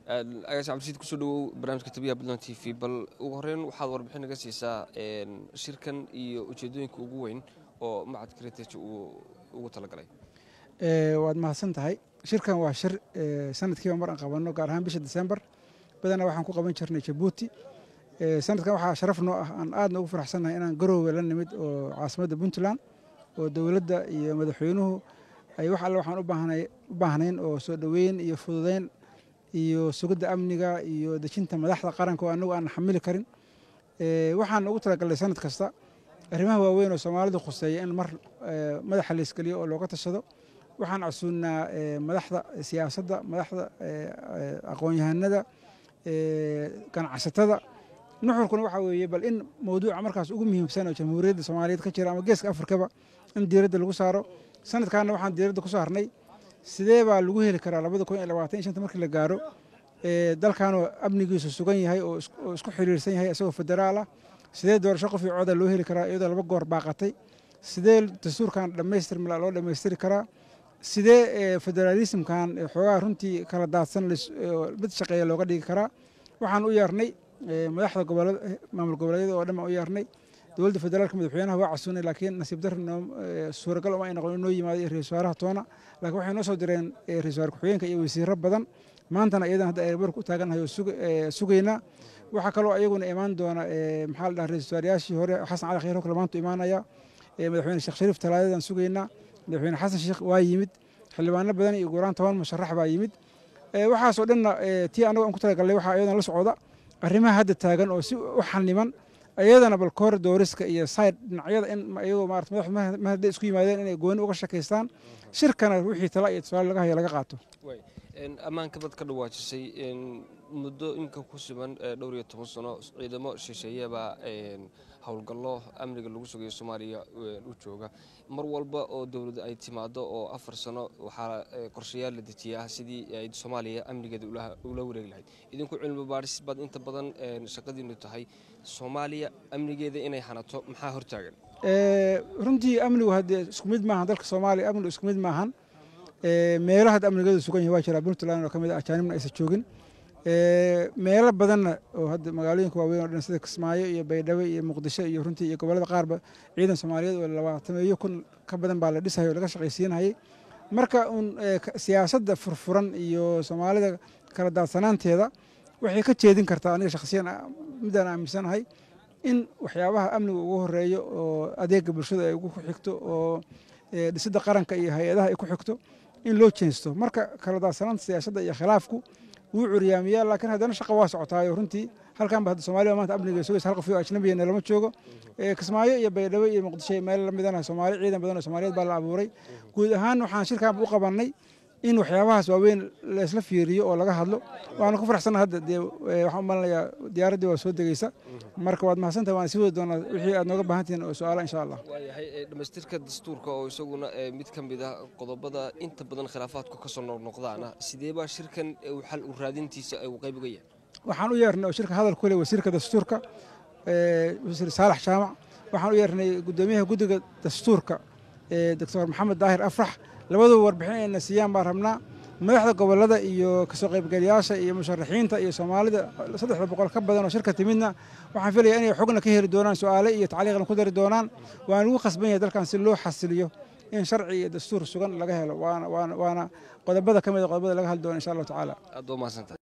agaas cabdisiid kusoo dhawow barnaamijka tabiyaha puntland t v bal ugu horeyn waxaad warbixin naga siisaa shirkan iyo ujeedooyinka ugu weyn oo macadka heritage uu ugu talagalay waad mahadsan tahay shirkan waa shir sanadkiiba mar aan qabanno gaar ahaan bisha desembar badanaa waxaan ku qaban jirnay jabuuti sanadkan waxaa sharaf noo ah aan aadna ugu faraxsannahay inaan garoowe la nimid oo caasimadda puntland oo dowladda iyo madaxweynuhu ay wax alle waxaan u baahnayn oo soo dhoweyn iyo fududeyn iyo sugidda amniga iyo dejinta madaxda qaranka oo anagu aan xamili karin waxaan ugu talagalnay sanad kasta arrimaha waaweyn oo soomaalidu khuseeya in mar madaxa la iskeliyo oo looga tashado waxaan casuunnaa madaxda siyaasadda madaxda aqoon-yahanada ganacsatada nuxurkuna waxaa weeye bal in mawduuca markaas ugu muhiimsan oo jamhuuriyadda soomaaliyeed ka jira ama geeska afrikaba in diiradda lagu saaro sanadkaana waxaan diiradda ku saarnay sidee baa lagu heli karaa labada kun iyo labaatan iyo shanta markii la gaaro dalkanoo amnigiisu sugan yahay oo isku xiriirsan yahay isagoo federaal ah sidee doorasho qof iyo cooda loo heli karaa iyadoo laba goor baaqatay sidee dastuurkan dhammaystirmila loo dhammaystiri karaa sidee federaalismkan xoogaha runtii kala daadsan mid shaqeeya looga dhigi karaa waxaan u yeernay madaxda maamul goboleedyada oo dhan baan u yeernay dowladda federaalka madaxweynaha waa casuunay laakiin nasiib darri noo suuragal uma ay noqon inoo yimaado iyo ra-isul wasaaraha toona laakiin waxay noo soo direen ra-isul wasaar ku-xigeenka iyo wasiiro badan maantana iyadan hadda airbork u taagannahay oo sugaynaa waxaa kaloo iyaguna imaan doona maxaa la dhaha ra-isul wasaarayaashii hore xasan cali khayr hokle maanta imaanaya madaxweyne sheekh shariif talaadadan sugaynaa madaxweyne xasan sheekh waa yimid xildhibaano badan iyo guuraan toban musharax baa yimid waxaasoo dhanna tii annago aan ku talagalnay waxaa iyadan la socda arrimaha hadda taagan oo si u xaniman iyadana bal koor dooriska iyo side dhinacyada in iyagoo maarata madaxdu ma hadday isku yimaadeen inay gooni uga shakaystaan shirkana wixii tala iyo tusaale laga hayo laga qaato ammaanka bad ka dhawaajisay muddo imika ku sugan dhowr iyo toban sano ciidamo shisheeye baa howlgallo amniga lagu sugayo soomaaliya u jooga mar walba oo dowladda ay timaado oo afar sano waxaa qorshayaal la dejiyaa sidii ay soomaaliya amnigeeda ula wareegi lahayd idinku cilmi baadhis baad inta badan shaqadiinu tahay soomaaliya amnigeeda inay hanato maxaa hortaagan runtii amnigu haddee isku mid maahan dalka soomaaliya amnigu isku mid maahan meelo hadda amnigeedu sugan yahay waa jiraa puntland oo ka mid ah ajaanibna aysan joogin meelo badanna oo hadda magaalooyinka waaweyn oo dhan sida kismaayo iyo baydhabo iyo muqdisho iyo runtii iyo gobollada qaarba ciidan soomaaliyeed oo labaatameeyo kun ka badan baa la dhisayay oo laga shaqaysiinayay marka uun siyaasadda furfuran iyo soomaalida kala daadsanaanteeda waxay ka jeedin kartaa aniga shakhsiyan midaan aaminsanahay in waxyaabaha amniga ugu horeeyo oo adeega bulshada ay ugu xigto oo dhisidda qaranka iyo hay-adaha ay ku xigto in loo jeensto marka kala daadsanaanta siyaasadda iyo khilaafku wuu curyaamiyaa laakiin haddana shaqa waa socotaayo runtii halkan ba hadda soomaliya maanta amniga sugaysa hal qof oo ajnabiyana lama joogo kismaayo iyo baydhabo iyo muqdisho meel lamidana soomaali ciidan badan oo soomaaliyeed baa la abuuray guud ahaan waxaan shirkan u qabannay in waxyaabahaas waaweyn laysla fiiriyo oo laga hadlo waana ku faraxsanna hadda dee waxaan u malinayaa diyaaraddii waa soo degeysa marka waad mahadsantahay waana sii wadi doonaa wixii aad nooga baahan tihiin oo su-aala insha allah waayahay dhammaystirka dastuurka oo isaguna mid ka mid ah qodobada inta badan khilaafaadku ka soo noqnoqdaana sidee baa shirkan xal u raadintiisa uu qayb uga yahay waxaan u yeernay oo shirka hadal ku leh wasiirka dastuurka wasiir saalax jaamac waxaan u yeernay guddoomiyaha guddiga dastuurka doctor maxamed daahir afrax labaduba warbixin ayna siiyaan baan rabnaa madaxda gobollada iyo kasoo qaybgalayaasha iyo musharaxiinta iyo soomaalida saddexda boqol ka badan oo shirka timidna waxaan filaya inay xogna ka heli doonaan su-aale iyo tacliiqna ku dari doonaan waan lagu khasban yahay dalkan si loo xasiliyo in sharci iyo dastuur sugan laga helo waana qodobada ka mid a qodobada laga hadli doona insha allahu tacaala aad waa mahadsantahay